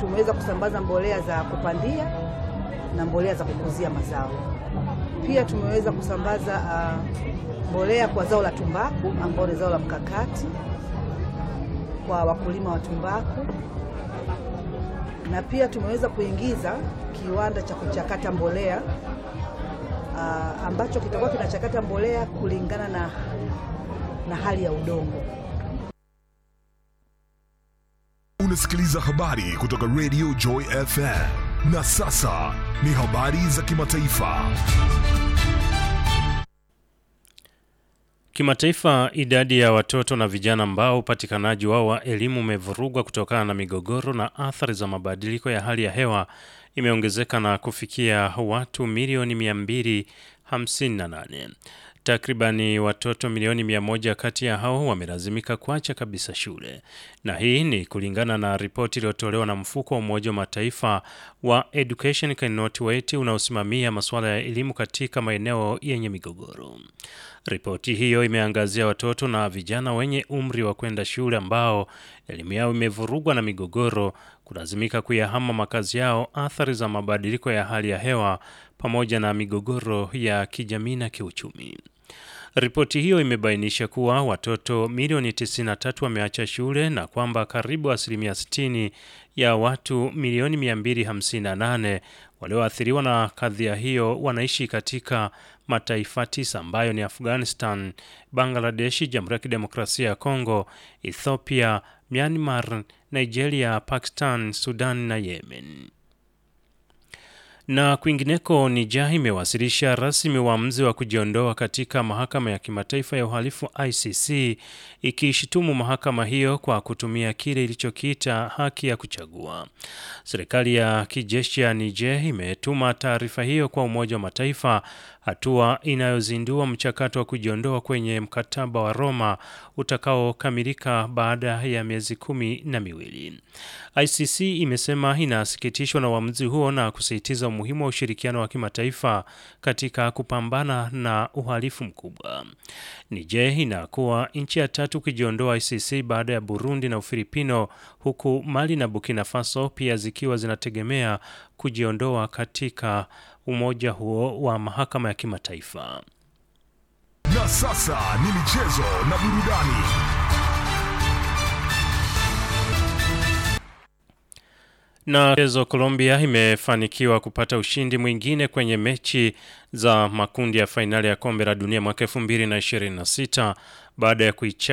tumeweza kusambaza mbolea za kupandia na mbolea za kukuzia mazao. Pia tumeweza kusambaza uh, mbolea kwa zao la tumbaku ambao ni zao la mkakati kwa wakulima wa tumbaku, na pia tumeweza kuingiza kiwanda cha kuchakata mbolea uh, ambacho kitakuwa kinachakata mbolea kulingana na, na hali ya udongo. Unasikiliza habari kutoka Radio Joy FM. Na sasa ni habari za kimataifa. Kimataifa, idadi ya watoto na vijana ambao upatikanaji wao wa elimu umevurugwa kutokana na migogoro na athari za mabadiliko ya hali ya hewa imeongezeka na kufikia watu milioni 258. Takribani watoto milioni mia moja kati ya hao wamelazimika kuacha kabisa shule, na hii ni kulingana na ripoti iliyotolewa na mfuko wa Umoja wa Mataifa wa Education Cannot Wait unaosimamia masuala ya elimu katika maeneo yenye migogoro. Ripoti hiyo imeangazia watoto na vijana wenye umri wa kwenda shule ambao elimu yao imevurugwa na migogoro, kulazimika kuyahama makazi yao, athari za mabadiliko ya hali ya hewa pamoja na migogoro ya kijamii na kiuchumi. Ripoti hiyo imebainisha kuwa watoto milioni 93 wameacha shule na kwamba karibu asilimia 60 ya watu milioni 258 walioathiriwa na kadhia hiyo wanaishi katika mataifa tisa ambayo ni Afghanistan, Bangladesh, Jamhuri ya Kidemokrasia ya Kongo, Ethiopia, Myanmar, Nigeria, Pakistan, Sudan na Yemen. Na kwingineko, Niger imewasilisha rasmi uamuzi wa kujiondoa katika mahakama ya kimataifa ya uhalifu ICC, ikiishitumu mahakama hiyo kwa kutumia kile ilichokiita haki ya kuchagua. Serikali ya kijeshi ya Niger imetuma taarifa hiyo kwa Umoja wa Mataifa, hatua inayozindua mchakato wa kujiondoa kwenye mkataba wa Roma utakaokamilika baada ya miezi kumi na miwili. ICC imesema inasikitishwa na uamuzi huo na kusisitiza umuhimu wa ushirikiano wa kimataifa katika kupambana na uhalifu mkubwa. Niger inakuwa nchi ya tatu kujiondoa ICC baada ya Burundi na Ufilipino, huku Mali na Burkina Faso pia zikiwa zinategemea kujiondoa katika umoja huo wa mahakama ya kimataifa. Na sasa ni michezo na burudani. Na mchezo Colombia imefanikiwa kupata ushindi mwingine kwenye mechi za makundi ya fainali ya kombe la dunia mwaka 2026 baada ya kuicha